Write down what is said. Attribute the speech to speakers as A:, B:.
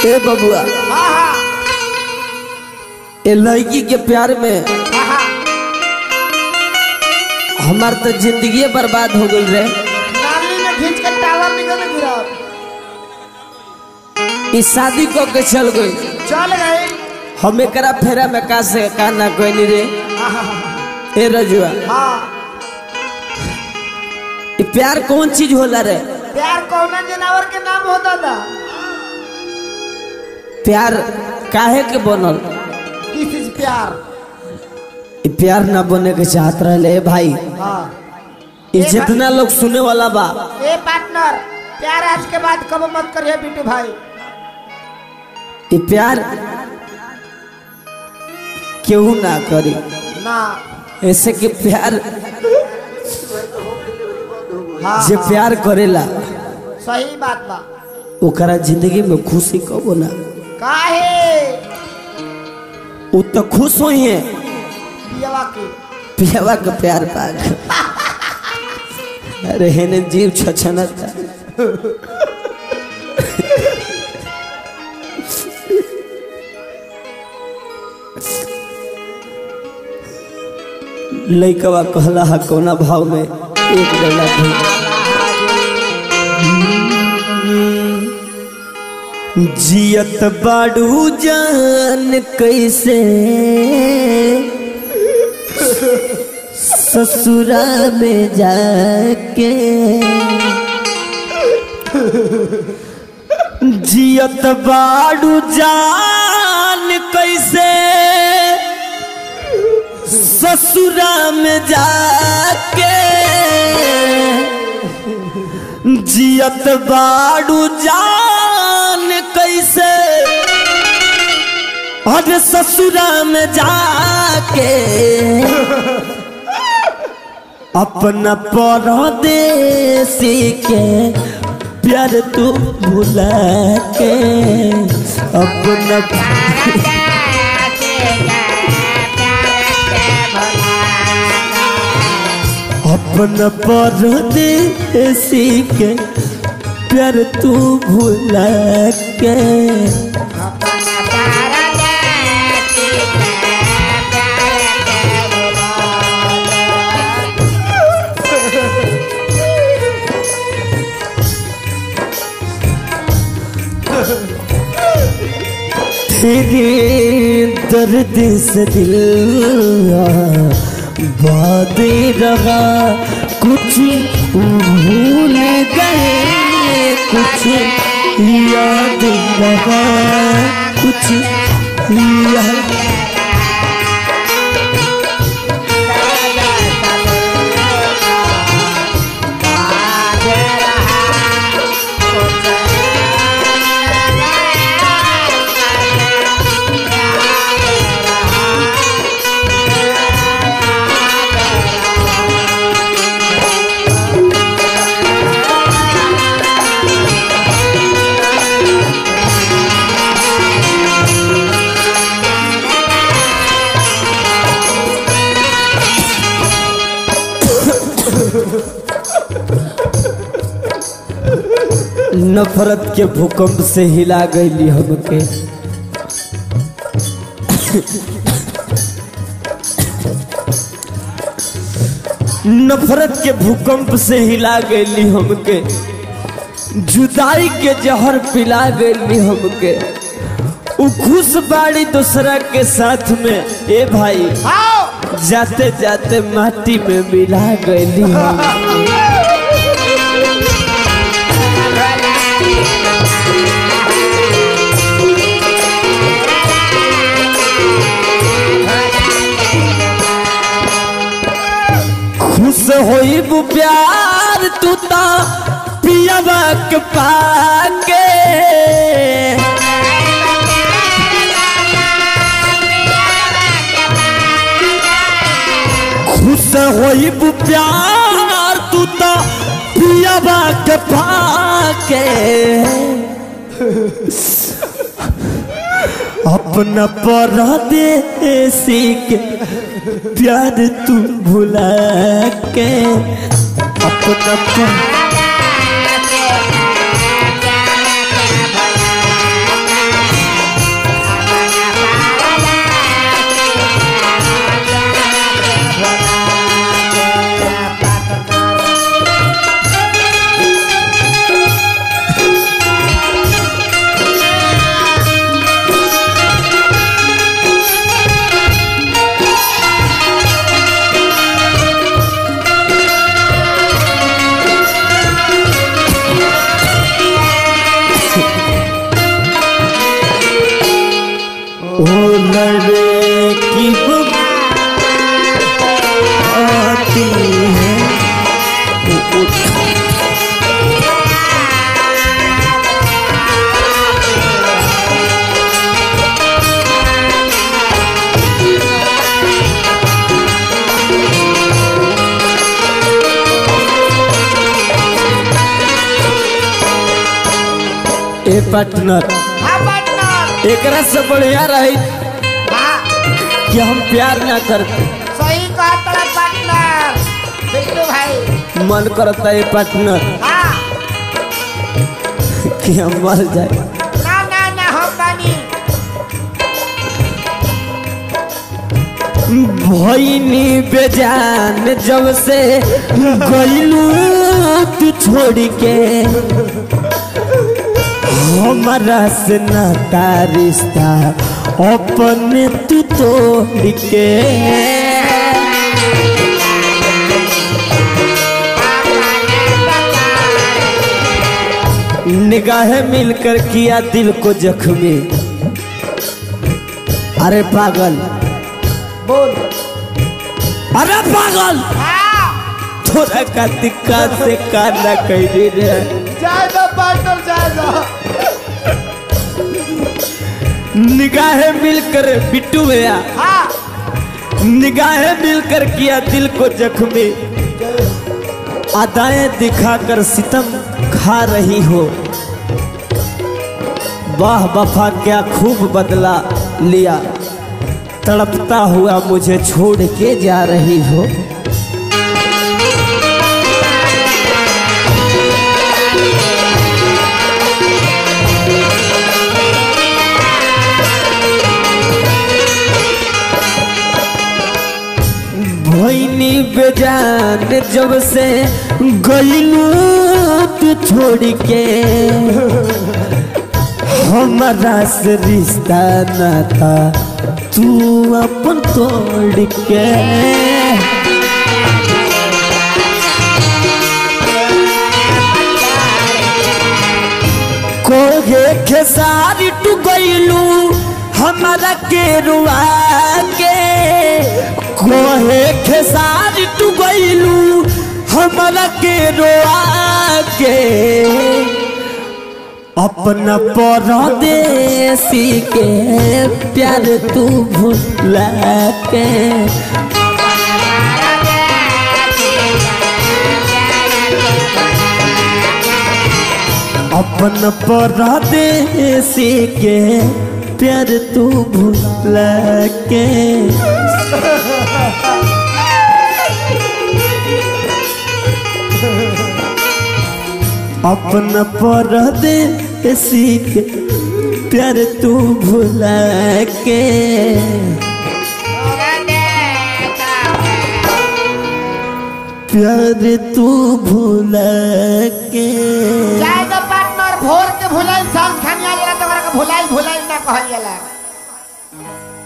A: ए बबुआ
B: हाँ हाँ
A: ए लड़की के प्यार में
B: हाँ हाँ
A: हमार तो जिंदगी बर्बाद हो गई रे
B: नाली में खींच के टावर निकल गिरा
A: ई शादी को के चल गई
B: चल गए
A: हम एकरा फेरा में का से का ना कोई रे
B: हाँ हाँ
A: ए रजुआ
B: हाँ
A: ई प्यार कौन चीज होला रे
B: प्यार कौन जानवर के नाम होता था
A: प्यार काहे के बनल
B: दिस इज प्यार
A: ई प्यार ना बने के चाहत रहे भाई
B: हाँ
A: ई जितना लोग सुने वाला बा
B: ए पार्टनर प्यार आज के बाद कब मत करिए बिट्टू भाई
A: ई प्यार केहू ना करी
B: ना
A: ऐसे कि प्यार
B: हाँ
A: जे
B: हाँ,
A: प्यार करेला
B: सही बात बा
A: ओकरा जिंदगी में खुशी कबो ना
B: काहे
A: उ तो खुश होई है
B: पियवा के
A: पियावा का प्यार पाक अरे हेने जीव छछनत लइकवा कहला हा कोना भाव में एक बेला जियत बाड़ू जान कैसे ससुरा में जाके जियत बाड़ू जान कैसे ससुरा में जाके जियत बाड़ू जान कैसे अरे ससुरा में जाके अपना परदेसी के प्यार तू भुला के अपना अपना परदेसी के प्यार तू भुला के तेरे दर्द से दिल बाद रहा कुछ भूल गए कुछ याद रहा कुछ याद नफरत के भूकंप से हिला गई हमके नफरत के भूकंप से हिला गई हमके जुदाई के जहर पिला गई हमके उ खुश बाड़ी दूसरा के साथ में ए भाई
B: आओ
A: जाते जाते माटी में मिला गई हम खुश होई बु प्यार तू ता पियावा के पाके खुश होई बु प्यार तू ता पियावा के पाके अपना परदेसी के प्यार तू भुला के अपना पर... ओ लड़की वो आती है ओ- ओ- ए पार्टनर
B: हाँ पार्टनर
A: एकरा से बढ़िया रही
B: हाँ
A: कि हम प्यार ना करते
B: सही कहा तेरा पार्टनर बिट्टू भाई
A: मन करता है पार्टनर
B: हाँ
A: कि हम मर जाए
B: ना ना ना हम बानी
A: भईनी बेजान जब से गईलू तू छोड़ के हमारा से नाता रिश्ता अपने तू तोड़ के निगाहें मिलकर किया दिल को जख्मी अरे पागल
B: बोल
A: अरे पागल
B: हाँ
A: थोड़ा का दिक्कत से काना कह रे
B: जाए दो पार्टनर जाए दो
A: निगाहें मिलकर बिट्टू भैया
B: हाँ
A: निगाहें मिलकर किया दिल को जख्मी अदाएं दिखाकर सितम खा रही हो वाह वफा क्या खूब बदला लिया तड़पता हुआ मुझे छोड़ के जा रही हो भैनी बेजान जब से गईलू तू छोड़ के हमारा से रिश्ता नाता तू अपन तोड़ के कोगे खेसारी टू गईलू हमारा के रुआ के कोहे खेसारी टू गईलू हमारा के रुआ के अपना परदेसी के प्यार तू भुला के अपन परदेसी के प्यार तू भुला के अपन परदेसी के प्यार तू भुला के प्यार तू भुला के
B: जाए दो पार्टनर भोर के भुलाई शाम खानिया जरा तो भुलाई भुलाई ना कहल जाला